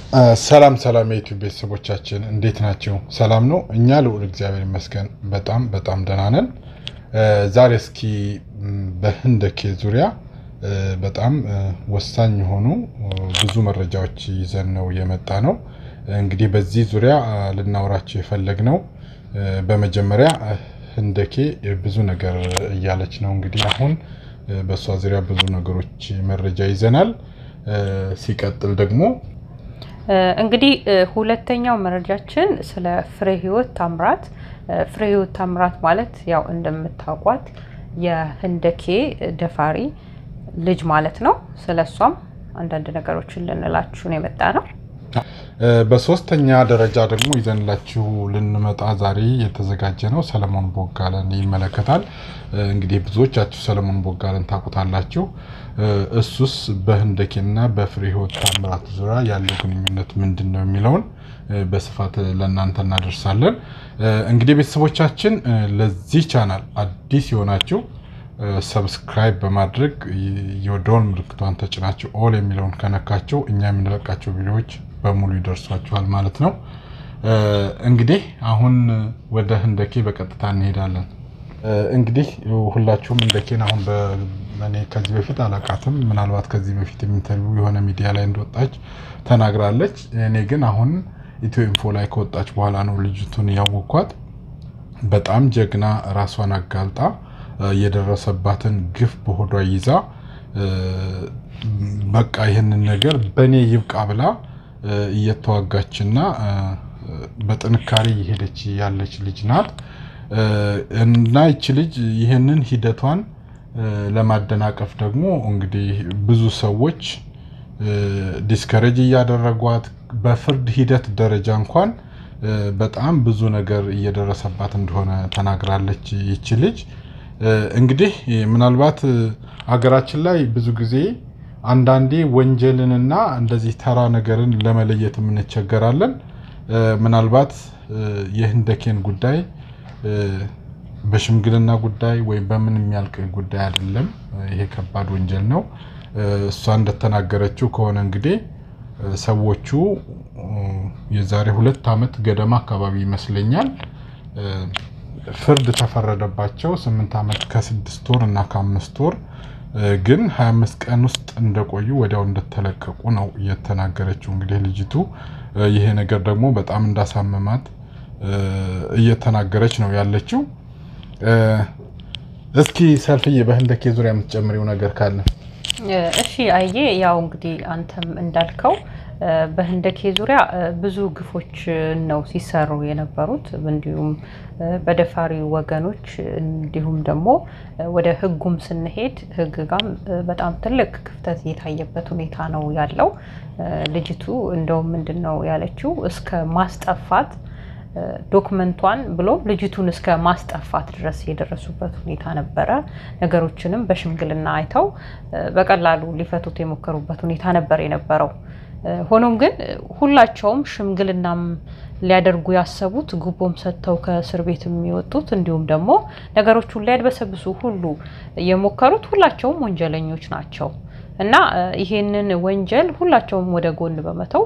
ሰላም ሰላም የዩቲዩብ ቤተሰቦቻችን እንዴት ናቸው? ሰላም ነው? እኛ ልዑል እግዚአብሔር ይመስገን በጣም በጣም ደህና ነን። ዛሬ እስኪ በህንደኬ ዙሪያ በጣም ወሳኝ የሆኑ ብዙ መረጃዎች ይዘን ነው የመጣ ነው። እንግዲህ በዚህ ዙሪያ ልናወራቸው የፈለግነው በመጀመሪያ ህንደኬ ብዙ ነገር እያለች ነው። እንግዲህ አሁን በእሷ ዙሪያ ብዙ ነገሮች መረጃ ይዘናል። ሲቀጥል ደግሞ እንግዲህ ሁለተኛው መረጃችን ስለ ፍሬ ህይወት ታምራት። ፍሬ ህይወት ታምራት ማለት ያው እንደምታውቋት የህንደኬ ደፋሪ ልጅ ማለት ነው። ስለ እሷም አንዳንድ ነገሮችን ልንላችሁ ነው የመጣ ነው። በሶስተኛ ደረጃ ደግሞ ይዘንላችሁ ልንመጣ ዛሬ የተዘጋጀ ነው ሰለሞን ቦጋለን ይመለከታል። እንግዲህ ብዙዎቻችሁ ሰለሞን ቦጋለን ታውቁታላችሁ። እሱስ በህንደኬና በፍሬ ህይወት ታምራት ዙሪያ ያለው ግንኙነት ምንድን ነው የሚለውን በስፋት ለእናንተ እናደርሳለን። እንግዲህ ቤተሰቦቻችን ለዚህ ቻናል አዲስ የሆናችሁ ሰብስክራይብ በማድረግ የደወል ምልክቷን ተጭናችሁ ኦል የሚለውን ከነካቸው እኛ የምንለቃቸው ቪዲዮዎች በሙሉ ይደርሷችኋል ማለት ነው። እንግዲህ አሁን ወደ ህንደኬ በቀጥታ እንሄዳለን። እንግዲህ ሁላችሁም ህንደኬን አሁን እኔ ከዚህ በፊት አላውቃትም። ምናልባት ከዚህ በፊት ኢንተርቪው የሆነ ሚዲያ ላይ እንደወጣች ተናግራለች። እኔ ግን አሁን ኢትዮ ኢንፎ ላይ ከወጣች በኋላ ነው ልጅቱን ያወኳት። በጣም ጀግና፣ ራሷን አጋልጣ የደረሰባትን ግፍ በሆዷ ይዛ በቃ ይህንን ነገር በእኔ ይብቃ ብላ እየተዋጋችና በጥንካሬ እየሄደች ያለች ልጅ ናት እና ይቺ ልጅ ይህንን ሂደቷን ለማደናቀፍ ደግሞ እንግዲህ ብዙ ሰዎች ዲስከሬጅ እያደረጓት በፍርድ ሂደት ደረጃ እንኳን በጣም ብዙ ነገር እየደረሰባት እንደሆነ ተናግራለች። ይቺ ልጅ እንግዲህ ምናልባት ሀገራችን ላይ ብዙ ጊዜ አንዳንዴ ወንጀልንና እንደዚህ ተራ ነገርን ለመለየት የምንቸገራለን። ምናልባት የህንደኬን ጉዳይ በሽምግልና ጉዳይ ወይም በምን የሚያልቅ ጉዳይ አይደለም። ይሄ ከባድ ወንጀል ነው። እሷ እንደተናገረችው ከሆነ እንግዲህ ሰዎቹ የዛሬ ሁለት ዓመት ገደማ አካባቢ ይመስለኛል ፍርድ ተፈረደባቸው። ስምንት ዓመት ከስድስት ወር እና ከአምስት ወር ግን 25 ቀን ውስጥ እንደቆዩ ወዲያው እንደተለቀቁ ነው እየተናገረችው። እንግዲህ ልጅቱ ይሄ ነገር ደግሞ በጣም እንዳሳመማት እየተናገረች ነው ያለችው። እስኪ ሰልፍዬ በህንደኬ ዙሪያ የምትጨምሪው ነገር ካለ? እሺ አየ፣ ያው እንግዲህ አንተም እንዳልከው በህንደኬ ዙሪያ ብዙ ግፎች ነው ሲሰሩ የነበሩት እንዲሁም በደፋሪ ወገኖች እንዲሁም ደግሞ ወደ ህጉም ስንሄድ ህግ ጋም በጣም ትልቅ ክፍተት የታየበት ሁኔታ ነው ያለው። ልጅቱ እንደውም ምንድን ነው ያለችው እስከ ማስጠፋት ዶክመንቷን ብሎ ልጅቱን እስከ ማስጠፋት ድረስ የደረሱበት ሁኔታ ነበረ። ነገሮችንም በሽምግልና አይተው በቀላሉ ሊፈቱት የሞከሩበት ሁኔታ ነበር የነበረው። ሆኖም ግን ሁላቸውም ሽምግልናም ሊያደርጉ ያሰቡት ጉቦም ሰጥተው ከእስር ቤት የሚወጡት እንዲሁም ደግሞ ነገሮቹን ሊያድበሰብሱ ሁሉ የሞከሩት ሁላቸውም ወንጀለኞች ናቸው እና ይሄንን ወንጀል ሁላቸውም ወደ ጎን በመተው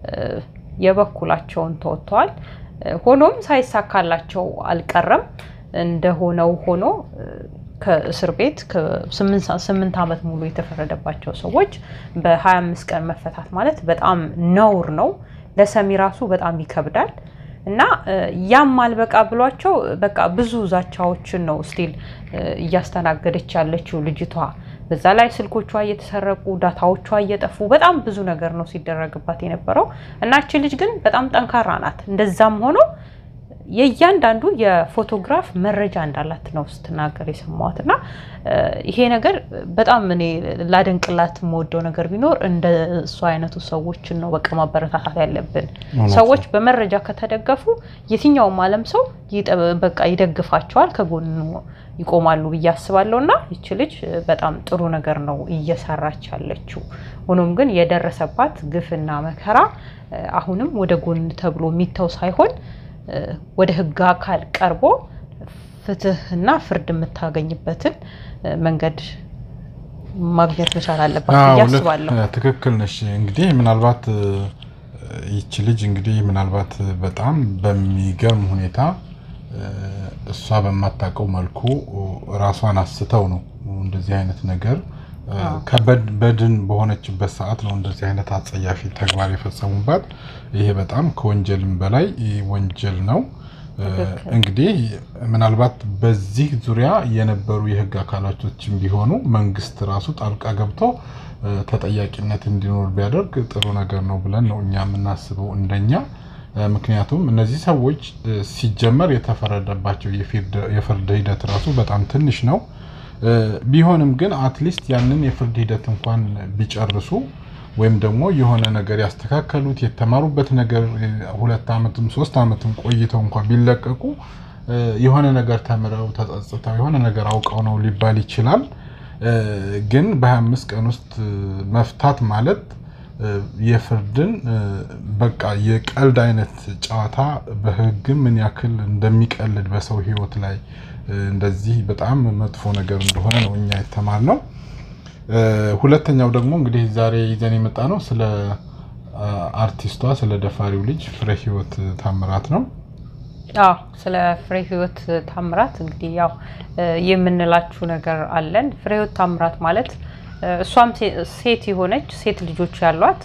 የበኩላቸውን ተወጥተዋል። ሆኖም ሳይሳካላቸው አልቀረም። እንደሆነው ሆኖ ከእስር ቤት ስምንት ዓመት ሙሉ የተፈረደባቸው ሰዎች በ25 ቀን መፈታት ማለት በጣም ነውር ነው። ለሰሚ ራሱ በጣም ይከብዳል። እና ያም አልበቃ ብሏቸው በቃ ብዙ ዛቻዎችን ነው ስቲል እያስተናገደች ያለችው ልጅቷ። በዛ ላይ ስልኮቿ እየተሰረቁ ዳታዎቿ እየጠፉ በጣም ብዙ ነገር ነው ሲደረግባት የነበረው እና እቺ ልጅ ግን በጣም ጠንካራ ናት። እንደዛም ሆኖ የእያንዳንዱ የፎቶግራፍ መረጃ እንዳላት ነው ስትናገር የሰማዋት እና ይሄ ነገር በጣም እኔ ላደንቅላት የምወደው ነገር ቢኖር እንደ እሱ አይነቱ ሰዎችን ነው በቃ ማበረታታት ያለብን። ሰዎች በመረጃ ከተደገፉ የትኛውም ዓለም ሰው በቃ ይደግፋቸዋል፣ ከጎኑ ይቆማሉ ብዬ አስባለሁ እና ይቺ ልጅ በጣም ጥሩ ነገር ነው እየሰራች ያለችው። ሆኖም ግን የደረሰባት ግፍና መከራ አሁንም ወደ ጎን ተብሎ የሚተው ሳይሆን ወደ ሕግ አካል ቀርቦ ፍትህና ፍርድ የምታገኝበትን መንገድ ማግኘት መቻል አለባት ብዬ አዎ፣ ልክ- አስባለሁ። ትክክል ነሽ። እንግዲህ ምናልባት ይቺ ልጅ እንግዲህ ምናልባት በጣም በሚገርም ሁኔታ እሷ በማታውቀው መልኩ ራሷን አስተው ነው እንደዚህ አይነት ነገር ከበድን በሆነችበት ሰዓት ነው እንደዚህ አይነት አጸያፊ ተግባር የፈጸሙባት። ይሄ በጣም ከወንጀልም በላይ ወንጀል ነው። እንግዲህ ምናልባት በዚህ ዙሪያ የነበሩ የህግ አካላቶችም ቢሆኑ መንግስት ራሱ ጣልቃ ገብቶ ተጠያቂነት እንዲኖር ቢያደርግ ጥሩ ነገር ነው ብለን ነው እኛ የምናስበው እንደኛ። ምክንያቱም እነዚህ ሰዎች ሲጀመር የተፈረደባቸው የፍርድ ሂደት ራሱ በጣም ትንሽ ነው። ቢሆንም ግን አትሊስት ያንን የፍርድ ሂደት እንኳን ቢጨርሱ ወይም ደግሞ የሆነ ነገር ያስተካከሉት የተማሩበት ነገር ሁለት ዓመትም ሶስት ዓመትም ቆይተው እንኳን ቢለቀቁ የሆነ ነገር ተምረው ተጸጽተው የሆነ ነገር አውቀው ነው ሊባል ይችላል። ግን በ25 ቀን ውስጥ መፍታት ማለት የፍርድን በቃ የቀልድ አይነት ጨዋታ በህግም ምን ያክል እንደሚቀልድ በሰው ህይወት ላይ እንደዚህ በጣም መጥፎ ነገር እንደሆነ ነው እኛ የተማርነው። ሁለተኛው ደግሞ እንግዲህ ዛሬ ይዘን የመጣ ነው ስለ አርቲስቷ ስለ ደፋሪው ልጅ ፍሬ ህይወት ታምራት ነው። አዎ ስለ ፍሬ ህይወት ታምራት እንግዲህ ያው የምንላችሁ ነገር አለን። ፍሬ ህይወት ታምራት ማለት እሷም ሴት የሆነች ሴት ልጆች ያሏት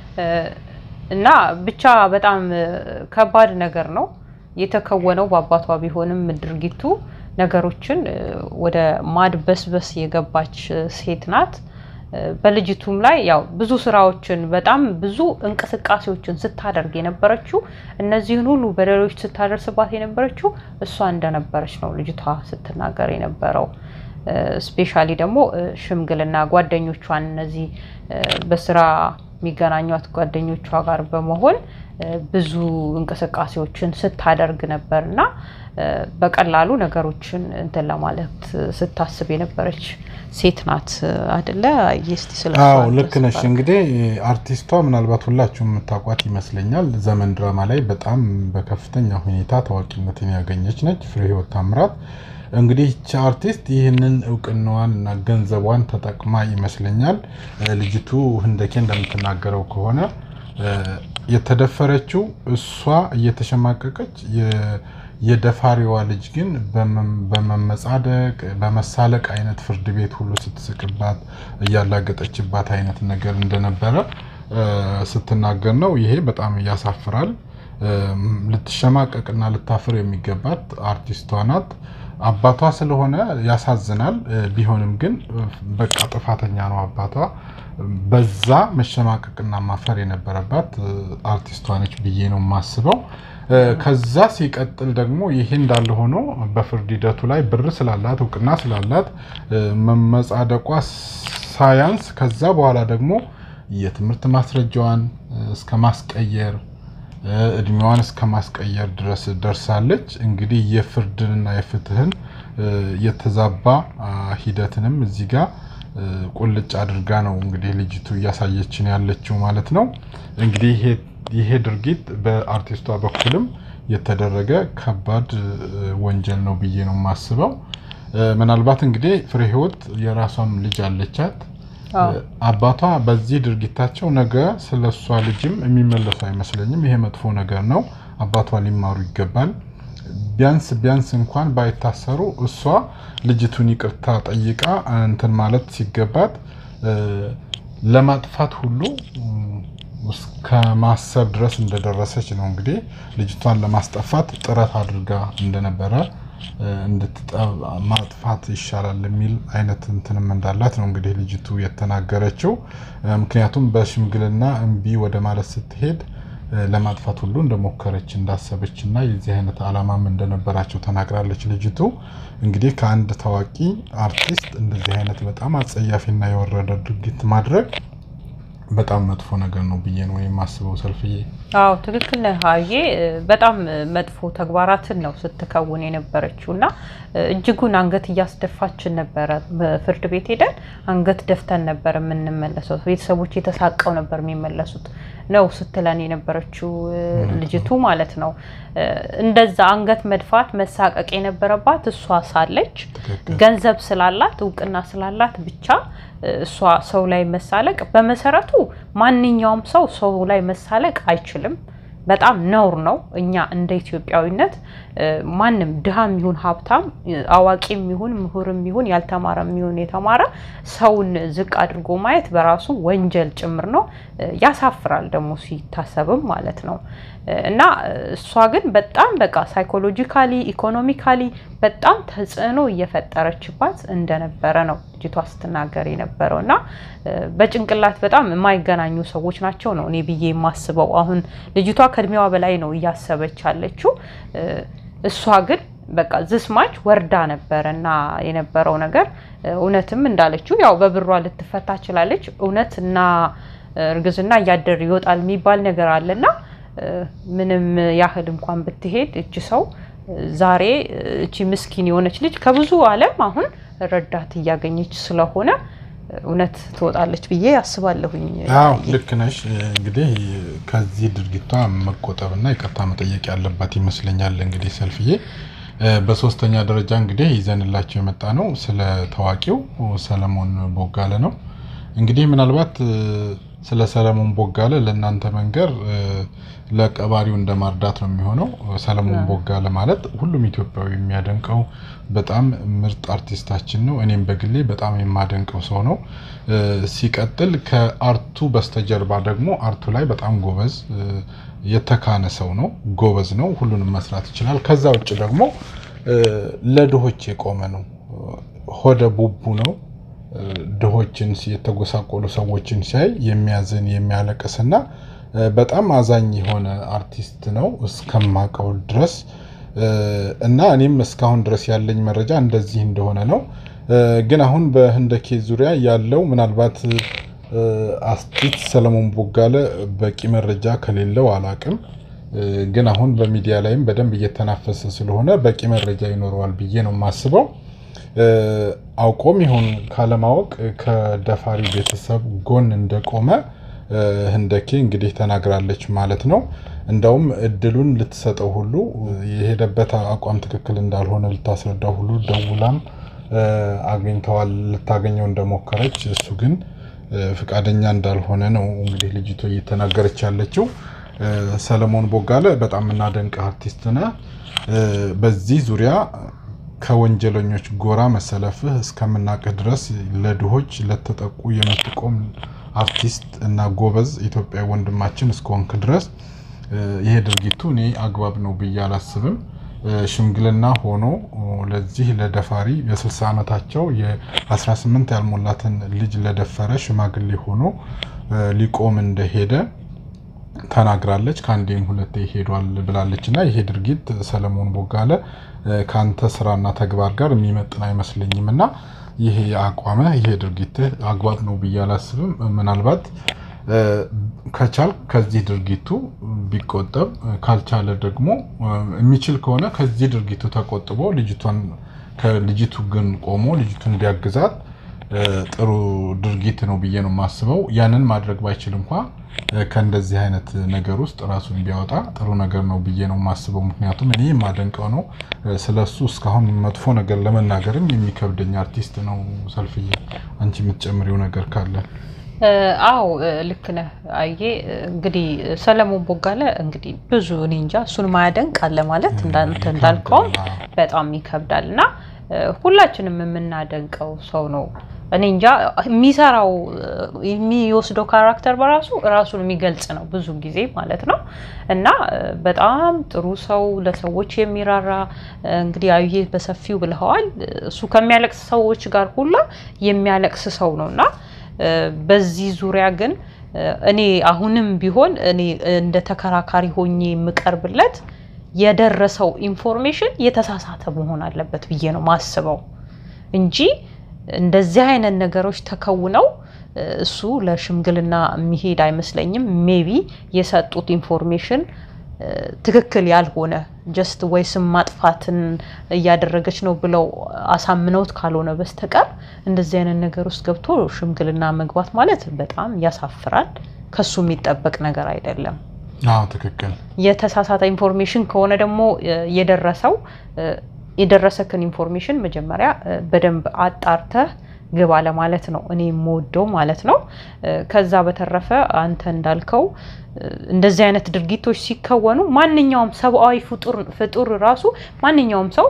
እና ብቻ በጣም ከባድ ነገር ነው የተከወነው በአባቷ ቢሆንም ድርጊቱ ነገሮችን ወደ ማድበስበስ የገባች ሴት ናት። በልጅቱም ላይ ያው ብዙ ስራዎችን በጣም ብዙ እንቅስቃሴዎችን ስታደርግ የነበረችው እነዚህን ሁሉ በደሎች ስታደርስባት የነበረችው እሷ እንደነበረች ነው ልጅቷ ስትናገር የነበረው። ስፔሻሊ ደግሞ ሽምግልና ጓደኞቿን እነዚህ በስራ የሚገናኟት ጓደኞቿ ጋር በመሆን ብዙ እንቅስቃሴዎችን ስታደርግ ነበር እና በቀላሉ ነገሮችን እንትን ለማለት ስታስብ የነበረች ሴት ናት አደለ? እስቲ ስለ አዎ ልክ ነሽ። እንግዲህ አርቲስቷ ምናልባት ሁላችሁም የምታውቋት ይመስለኛል። ዘመን ድራማ ላይ በጣም በከፍተኛ ሁኔታ ታዋቂነትን ያገኘች ነች ፍሬ ህይወት ታምራት። እንግዲህ ይቺ አርቲስት ይህንን እውቅናዋን እና ገንዘቧን ተጠቅማ ይመስለኛል ልጅቱ ህንደኬ እንደምትናገረው ከሆነ የተደፈረችው እሷ እየተሸማቀቀች የደፋሪዋ ልጅ ግን በመመጻደቅ በመሳለቅ አይነት ፍርድ ቤት ሁሉ ስትስቅባት እያላገጠችባት አይነት ነገር እንደነበረ ስትናገር ነው። ይሄ በጣም ያሳፍራል። ልትሸማቀቅና ልታፍር የሚገባት አርቲስቷ ናት። አባቷ ስለሆነ ያሳዝናል። ቢሆንም ግን በቃ ጥፋተኛ ነው አባቷ። በዛ መሸማቀቅና ማፈር የነበረባት አርቲስቷ ነች ብዬ ነው የማስበው። ከዛ ሲቀጥል ደግሞ ይሄ እንዳለ ሆኖ በፍርድ ሂደቱ ላይ ብር ስላላት እውቅና ስላላት መመጻደቋ ሳያንስ ከዛ በኋላ ደግሞ የትምህርት ማስረጃዋን እስከ ማስቀየር እድሜዋን እስከ ማስቀየር ድረስ ደርሳለች። እንግዲህ የፍርድንና የፍትህን የተዛባ ሂደትንም እዚህ ጋር ቁልጭ አድርጋ ነው እንግዲህ ልጅቱ እያሳየችን ያለችው ማለት ነው። እንግዲህ ይሄ ድርጊት በአርቲስቷ በኩልም የተደረገ ከባድ ወንጀል ነው ብዬ ነው የማስበው። ምናልባት እንግዲህ ፍሬ ህይወት የራሷም ልጅ አለቻት። አባቷ በዚህ ድርጊታቸው ነገ ስለ እሷ ልጅም የሚመለሱ አይመስለኝም። ይሄ መጥፎ ነገር ነው። አባቷ ሊማሩ ይገባል። ቢያንስ ቢያንስ እንኳን ባይታሰሩ እሷ ልጅቱን ይቅርታ ጠይቃ እንትን ማለት ሲገባት ለማጥፋት ሁሉ እስከ ማሰብ ድረስ እንደደረሰች ነው እንግዲህ ልጅቷን ለማስጠፋት ጥረት አድርጋ እንደነበረ ማጥፋት ይሻላል የሚል አይነት እንትንም እንዳላት ነው እንግዲህ ልጅቱ የተናገረችው። ምክንያቱም በሽምግልና እምቢ ወደ ማለት ስትሄድ ለማጥፋት ሁሉ እንደሞከረች እንዳሰበች እና የዚህ አይነት ዓላማም እንደነበራቸው ተናግራለች ልጅቱ። እንግዲህ ከአንድ ታዋቂ አርቲስት እንደዚህ አይነት በጣም አጸያፊና የወረደ ድርጊት ማድረግ በጣም መጥፎ ነገር ነው ብዬ ነው የማስበው። ሰልፍዬ አዎ ትክክል ነህ ሀዬ። በጣም መጥፎ ተግባራትን ነው ስትከውን የነበረችው እና እጅጉን አንገት እያስደፋችን ነበረ። በፍርድ ቤት ሄደን አንገት ደፍተን ነበር የምንመለሰው። ቤተሰቦች የተሳቀው ነበር የሚመለሱት ነው ስትለን የነበረችው ልጅቱ ማለት ነው። እንደዛ አንገት መድፋት መሳቀቅ የነበረባት እሷ ሳለች ገንዘብ ስላላት እውቅና ስላላት ብቻ እሷ ሰው ላይ መሳለቅ በመሰረቱ ማንኛውም ሰው ሰው ላይ መሳለቅ አይችልም። በጣም ነውር ነው። እኛ እንደ ኢትዮጵያዊነት ማንም ድሃም ይሁን ሀብታም፣ አዋቂም ይሁን ምሁርም ይሁን ያልተማረም ይሁን የተማረ ሰውን ዝቅ አድርጎ ማየት በራሱ ወንጀል ጭምር ነው። ያሳፍራል ደግሞ ሲታሰብም ማለት ነው። እና እሷ ግን በጣም በቃ ሳይኮሎጂካሊ ኢኮኖሚካሊ በጣም ተጽዕኖ እየፈጠረችባት እንደነበረ ነው ልጅቷ ስትናገር የነበረው እና በጭንቅላት በጣም የማይገናኙ ሰዎች ናቸው ነው እኔ ብዬ የማስበው። አሁን ልጅቷ ከእድሜዋ በላይ ነው እያሰበች ያለችው። እሷ ግን በቃ ዝስማች ወርዳ ነበረ እና የነበረው ነገር እውነትም እንዳለችው ያው በብሯ ልትፈታ ችላለች። እውነት እና እርግዝና እያደር ይወጣል የሚባል ነገር አለና ምንም ያህል እንኳን ብትሄድ እች ሰው ዛሬ እቺ ምስኪን የሆነች ልጅ ከብዙ ዓለም አሁን ረዳት እያገኘች ስለሆነ እውነት ትወጣለች ብዬ አስባለሁኝ። አዎ ልክ ነሽ። እንግዲህ ከዚህ ድርጊቷ መቆጠብና ይቅርታ መጠየቅ ያለባት ይመስለኛል። እንግዲህ ሰልፍዬ በሶስተኛ ደረጃ እንግዲህ ይዘንላቸው የመጣ ነው ስለ ታዋቂው ሰለሞን ቦጋለ ነው። እንግዲህ ምናልባት ስለ ሰለሞን ቦጋለ ለእናንተ መንገር ለቀባሪው እንደ ማርዳት ነው የሚሆነው። ሰለሞን ቦጋለ ማለት ሁሉም ኢትዮጵያዊ የሚያደንቀው በጣም ምርጥ አርቲስታችን ነው። እኔም በግሌ በጣም የማደንቀው ሰው ነው። ሲቀጥል ከአርቱ በስተጀርባ ደግሞ አርቱ ላይ በጣም ጎበዝ የተካነ ሰው ነው። ጎበዝ ነው። ሁሉንም መስራት ይችላል። ከዛ ውጭ ደግሞ ለድሆች የቆመ ነው። ሆደ ቡቡ ነው። ድሆችን የተጎሳቆሉ ሰዎችን ሲያይ የሚያዝን የሚያለቅስና በጣም አዛኝ የሆነ አርቲስት ነው እስከማውቀው ድረስ እና እኔም እስካሁን ድረስ ያለኝ መረጃ እንደዚህ እንደሆነ ነው። ግን አሁን በህንደኬ ዙሪያ ያለው ምናልባት አርቲስት ሰለሞን ቦጋለ በቂ መረጃ ከሌለው አላቅም። ግን አሁን በሚዲያ ላይም በደንብ እየተናፈሰ ስለሆነ በቂ መረጃ ይኖረዋል ብዬ ነው የማስበው። አውቆም ይሁን ካለማወቅ ከደፋሪ ቤተሰብ ጎን እንደቆመ ህንደኬ እንግዲህ ተናግራለች ማለት ነው። እንደውም እድሉን ልትሰጠው ሁሉ የሄደበት አቋም ትክክል እንዳልሆነ ልታስረዳው ሁሉ ደውላም አግኝተዋል ልታገኘው እንደሞከረች እሱ ግን ፍቃደኛ እንዳልሆነ ነው እንግዲህ ልጅቶ እየተናገረች ያለችው። ሰለሞን ቦጋለ በጣም የምናደንቅ አርቲስት ነህ። በዚህ ዙሪያ ከወንጀለኞች ጎራ መሰለፍህ እስከምናቅህ ድረስ ለድሆች ለተጠቁ የምትቆም አርቲስት እና ጎበዝ ኢትዮጵያዊ ወንድማችን እስከሆንክ ድረስ ይሄ ድርጊቱ እኔ አግባብ ነው ብዬ አላስብም። ሽምግልና ሆኖ ለዚህ ለደፋሪ የ60 ዓመታቸው የ18 ያልሞላትን ልጅ ለደፈረ ሽማግሌ ሆኖ ሊቆም እንደሄደ ተናግራለች። ከአንዴም ሁለቴ ሄዷል ብላለች እና ይሄ ድርጊት ሰለሞን ቦጋለ ከአንተ ስራና ተግባር ጋር የሚመጥን አይመስለኝም እና ይሄ አቋመ ይሄ ድርጊት አግባብ ነው ብዬ አላስብም። ምናልባት ከቻል ከዚህ ድርጊቱ ቢቆጠብ ካልቻለ ደግሞ የሚችል ከሆነ ከዚህ ድርጊቱ ተቆጥቦ ልጅቷን ከልጅቱ ግን ቆሞ ልጅቱን ቢያግዛት ጥሩ ድርጊት ነው ብዬ ነው የማስበው። ያንን ማድረግ ባይችል እንኳ ከእንደዚህ አይነት ነገር ውስጥ ራሱን ቢያወጣ ጥሩ ነገር ነው ብዬ ነው የማስበው። ምክንያቱም እኔ የማደንቀው ነው። ስለሱ እስካሁን መጥፎ ነገር ለመናገርም የሚከብደኝ አርቲስት ነው። ሰልፍዬ፣ አንቺ የምትጨምሪው ነገር ካለ? አዎ ልክ ነህ። አየ እንግዲህ ሰለሞን ቦጋለ እንግዲህ ብዙ እኔ እንጃ እሱን ማያደንቅ አለ ማለት እንዳንተ እንዳልከውም በጣም ይከብዳል እና ሁላችንም የምናደንቀው ሰው ነው። እኔ እንጃ የሚሰራው የሚወስደው ካራክተር በራሱ ራሱን የሚገልጽ ነው ብዙ ጊዜ ማለት ነው። እና በጣም ጥሩ ሰው፣ ለሰዎች የሚራራ እንግዲህ አዩዬ በሰፊው ብለኸዋል። እሱ ከሚያለቅስ ሰዎች ጋር ሁላ የሚያለቅስ ሰው ነው እና በዚህ ዙሪያ ግን እኔ አሁንም ቢሆን እኔ እንደ ተከራካሪ ሆኜ የምቀርብለት የደረሰው ኢንፎርሜሽን የተሳሳተ መሆን አለበት ብዬ ነው ማስበው እንጂ እንደዚህ አይነት ነገሮች ተከውነው እሱ ለሽምግልና የሚሄድ አይመስለኝም። ሜቢ የሰጡት ኢንፎርሜሽን ትክክል ያልሆነ ጀስት ወይ ስም ማጥፋትን እያደረገች ነው ብለው አሳምነውት ካልሆነ በስተቀር እንደዚህ አይነት ነገር ውስጥ ገብቶ ሽምግልና መግባት ማለት በጣም ያሳፍራል። ከሱ የሚጠበቅ ነገር አይደለም። አዎ ትክክል። የተሳሳተ ኢንፎርሜሽን ከሆነ ደግሞ የደረሰው የደረሰክን ኢንፎርሜሽን መጀመሪያ በደንብ አጣርተህ ግባ ለማለት ነው እኔ የምወደው ማለት ነው። ከዛ በተረፈ አንተ እንዳልከው እንደዚህ አይነት ድርጊቶች ሲከወኑ ማንኛውም ሰብአዊ ፍጡር ራሱ ማንኛውም ሰው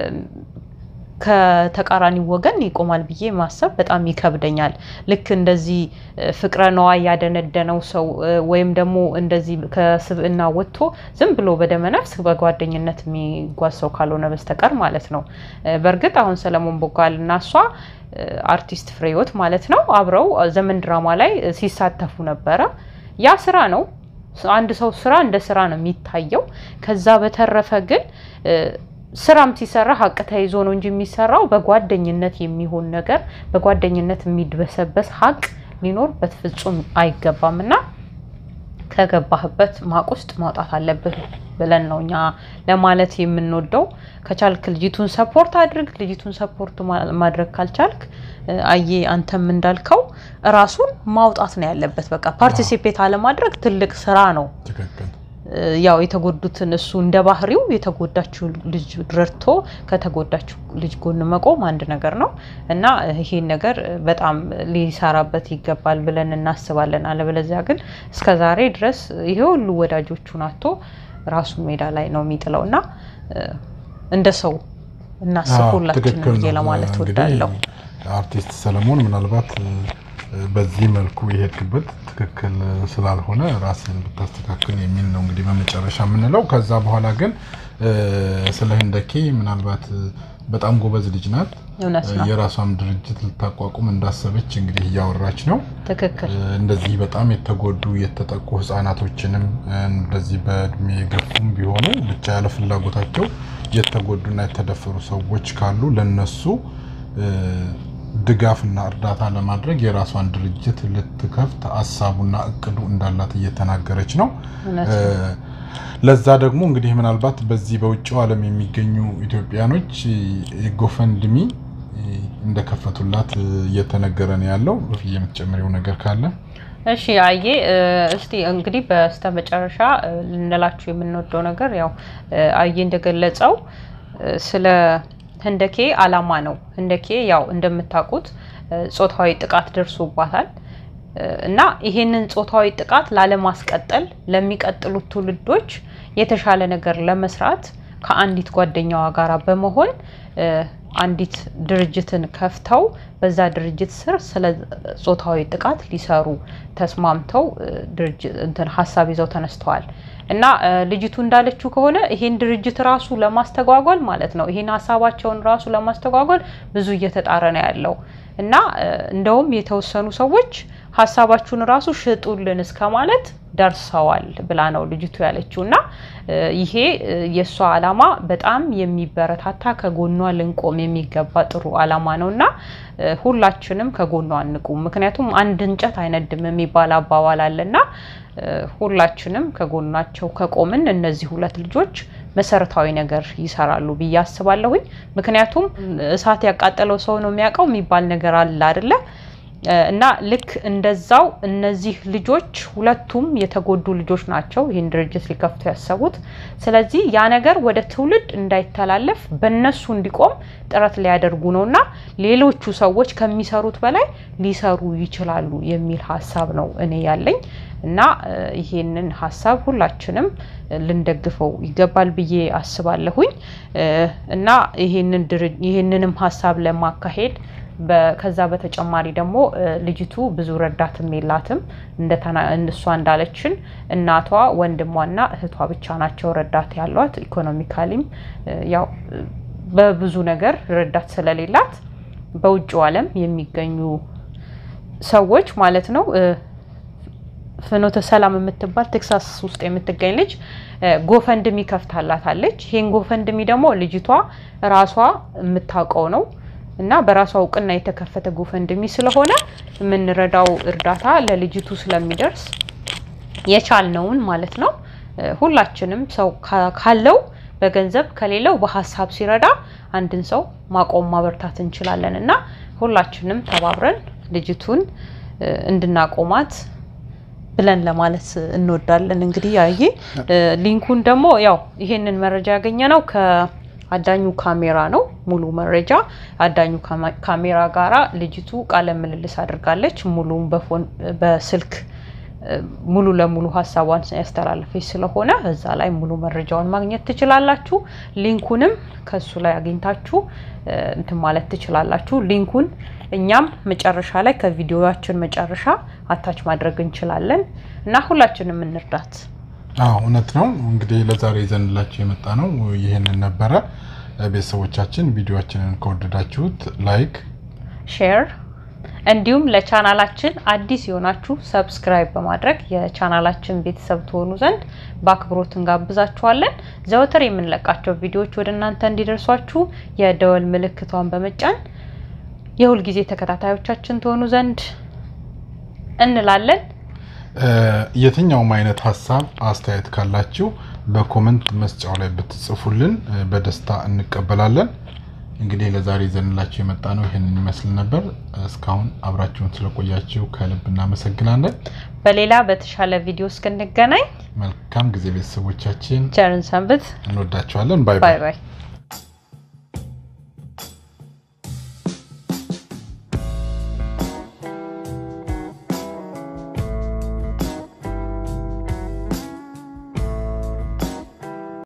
ከተቃራኒ ወገን ይቆማል ብዬ ማሰብ በጣም ይከብደኛል። ልክ እንደዚህ ፍቅረ ነዋይ ያደነደነው ሰው ወይም ደግሞ እንደዚህ ከስብዕና ወጥቶ ዝም ብሎ በደመነፍስ በጓደኝነት የሚጓዝ ሰው ካልሆነ በስተቀር ማለት ነው። በእርግጥ አሁን ሰለሞን ቦጋለ እና እሷ አርቲስት ፍሬህይወት ማለት ነው አብረው ዘመን ድራማ ላይ ሲሳተፉ ነበረ። ያ ስራ ነው። አንድ ሰው ስራ እንደ ስራ ነው የሚታየው። ከዛ በተረፈ ግን ስራም ሲሰራ ሀቅ ተይዞ ነው እንጂ የሚሰራው በጓደኝነት የሚሆን ነገር በጓደኝነት የሚድበሰበስ ሀቅ ሊኖር በፍጹም አይገባም እና ከገባህበት ማቅ ውስጥ ማውጣት አለብህ ብለን ነው እኛ ለማለት የምንወደው። ከቻልክ ልጅቱን ሰፖርት አድርግ። ልጅቱን ሰፖርት ማድረግ ካልቻልክ አየ አንተም እንዳልከው ራሱን ማውጣት ነው ያለበት። በቃ ፓርቲሲፔት አለማድረግ ትልቅ ስራ ነው። ያው የተጎዱትን እሱ እንደ ባህሪው የተጎዳችው ልጅ ረድቶ ከተጎዳችው ልጅ ጎን መቆም አንድ ነገር ነው እና ይሄን ነገር በጣም ሊሰራበት ይገባል ብለን እናስባለን። አለበለዚያ ግን እስከ ዛሬ ድረስ ይሄ ሁሉ ወዳጆቹን አጥቶ ራሱን ሜዳ ላይ ነው የሚጥለው እና እንደ ሰው እናስብ ሁላችንም ብዬ ለማለት ወዳለሁ። አርቲስት ሰለሞን ምናልባት በዚህ መልኩ የሄድክበት ትክክል ስላልሆነ ራስን ብታስተካክል የሚል ነው እንግዲህ በመጨረሻ የምንለው። ከዛ በኋላ ግን ስለ ህንደኬ ምናልባት በጣም ጎበዝ ልጅ ናት። የራሷም ድርጅት ልታቋቁም እንዳሰበች እንግዲህ እያወራች ነው። ትክክል። እንደዚህ በጣም የተጎዱ የተጠቁ ህጻናቶችንም እንደዚህ በእድሜ የገፉም ቢሆኑ ብቻ ያለ ፍላጎታቸው የተጎዱና የተደፈሩ ሰዎች ካሉ ለነሱ ድጋፍና እርዳታ ለማድረግ የራሷን ድርጅት ልትከፍት ሀሳቡና እቅዱ እንዳላት እየተናገረች ነው። ለዛ ደግሞ እንግዲህ ምናልባት በዚህ በውጭው ዓለም የሚገኙ ኢትዮጵያኖች ጎፈንድሚ እንደከፈቱላት እየተነገረ ነው ያለው። የምትጨምሪው ነገር ካለ? እሺ አየ እስቲ እንግዲህ በስተመጨረሻ ልንላችሁ የምንወደው ነገር ያው አየ እንደገለጸው ስለ ህንደኬ አላማ ነው። ህንደኬ ያው እንደምታውቁት ጾታዊ ጥቃት ደርሶባታል እና ይሄንን ጾታዊ ጥቃት ላለማስቀጠል ለሚቀጥሉት ትውልዶች የተሻለ ነገር ለመስራት ከአንዲት ጓደኛዋ ጋር በመሆን አንዲት ድርጅትን ከፍተው በዛ ድርጅት ስር ስለ ጾታዊ ጥቃት ሊሰሩ ተስማምተው እንትን ሀሳብ ይዘው ተነስተዋል። እና ልጅቱ እንዳለችው ከሆነ ይሄን ድርጅት ራሱ ለማስተጓጎል ማለት ነው ይሄን ሀሳባቸውን ራሱ ለማስተጓጎል ብዙ እየተጣረ ነው ያለው እና እንደውም የተወሰኑ ሰዎች ሀሳባችሁን ራሱ ሽጡልን እስከ ማለት ደርሰዋል ብላ ነው ልጅቱ ያለችው። እና ይሄ የእሷ አላማ በጣም የሚበረታታ ከጎኗ ልንቆም የሚገባ ጥሩ አላማ ነው እና ሁላችንም ከጎኗ አንቁም። ምክንያቱም አንድ እንጨት አይነድም የሚባል አባባል አለና ሁላችንም ከጎናቸው ከቆምን እነዚህ ሁለት ልጆች መሰረታዊ ነገር ይሰራሉ ብዬ አስባለሁኝ። ምክንያቱም እሳት ያቃጠለው ሰው ነው የሚያውቀው የሚባል ነገር አለ አይደለ? እና ልክ እንደዛው እነዚህ ልጆች ሁለቱም የተጎዱ ልጆች ናቸው ይህን ድርጅት ሊከፍቱ ያሰቡት። ስለዚህ ያ ነገር ወደ ትውልድ እንዳይተላለፍ በእነሱ እንዲቆም ጥረት ሊያደርጉ ነው እና ሌሎቹ ሰዎች ከሚሰሩት በላይ ሊሰሩ ይችላሉ የሚል ሀሳብ ነው እኔ ያለኝ እና ይሄንን ሀሳብ ሁላችንም ልንደግፈው ይገባል ብዬ አስባለሁኝ እና ይሄንንም ሀሳብ ለማካሄድ ከዛ በተጨማሪ ደግሞ ልጅቱ ብዙ ረዳትም የላትም። እሷ እንዳለችን እናቷ ወንድሟና እህቷ ብቻ ናቸው ረዳት ያሏት። ኢኮኖሚካሊም ያው በብዙ ነገር ረዳት ስለሌላት በውጭው ዓለም የሚገኙ ሰዎች ማለት ነው ፍኖተ ሰላም የምትባል ቴክሳስ ውስጥ የምትገኝ ልጅ ጎፈንድሚ ከፍታላታለች። ይሄን ጎፈንድሚ ደግሞ ልጅቷ ራሷ የምታውቀው ነው እና በራሷ እውቅና የተከፈተ ጎፈንድሚ ስለሆነ የምንረዳው እርዳታ ለልጅቱ ስለሚደርስ የቻልነውን ማለት ነው ሁላችንም ሰው ካለው በገንዘብ ከሌለው በሀሳብ ሲረዳ አንድን ሰው ማቆም ማበርታት እንችላለን እና ሁላችንም ተባብረን ልጅቱን እንድናቆማት ብለን ለማለት እንወዳለን። እንግዲህ ያየ ሊንኩን ደግሞ ያው ይሄንን መረጃ ያገኘ ነው ከአዳኙ ካሜራ ነው ሙሉ መረጃ አዳኙ ካሜራ ጋራ ልጅቱ ቃለ ምልልስ አድርጋለች። ሙሉም በፎን በስልክ ሙሉ ለሙሉ ሀሳቧን ያስተላለፈች ስለሆነ እዛ ላይ ሙሉ መረጃውን ማግኘት ትችላላችሁ። ሊንኩንም ከሱ ላይ አግኝታችሁ እንትን ማለት ትችላላችሁ። ሊንኩን እኛም መጨረሻ ላይ ከቪዲዮችን መጨረሻ አታች ማድረግ እንችላለን እና ሁላችንም እንርዳት። አዎ እውነት ነው። እንግዲህ ለዛሬ ይዘንላችሁ የመጣ ነው ይህንን ነበረ። ቤተሰቦቻችን ቪዲዮችንን ከወደዳችሁት ላይክ፣ ሼር እንዲሁም ለቻናላችን አዲስ የሆናችሁ ሰብስክራይብ በማድረግ የቻናላችን ቤተሰብ ትሆኑ ዘንድ በአክብሮት እንጋብዛችኋለን። ዘወትር የምንለቃቸው ቪዲዮዎች ወደ እናንተ እንዲደርሷችሁ የደወል ምልክቷን በመጫን የሁልጊዜ ተከታታዮቻችን ትሆኑ ዘንድ እንላለን። የትኛውም አይነት ሀሳብ አስተያየት ካላችሁ በኮመንት መስጫው ላይ ብትጽፉልን በደስታ እንቀበላለን። እንግዲህ ለዛሬ ይዘንላችሁ የመጣ ነው ይህንን ይመስል ነበር። እስካሁን አብራችሁን ስለቆያችሁ ከልብ እናመሰግናለን። በሌላ በተሻለ ቪዲዮ እስክንገናኝ መልካም ጊዜ ቤተሰቦቻችን፣ ቸርን ሰንብት። እንወዳችኋለን። ባይ ባይ ባይ። ባይ።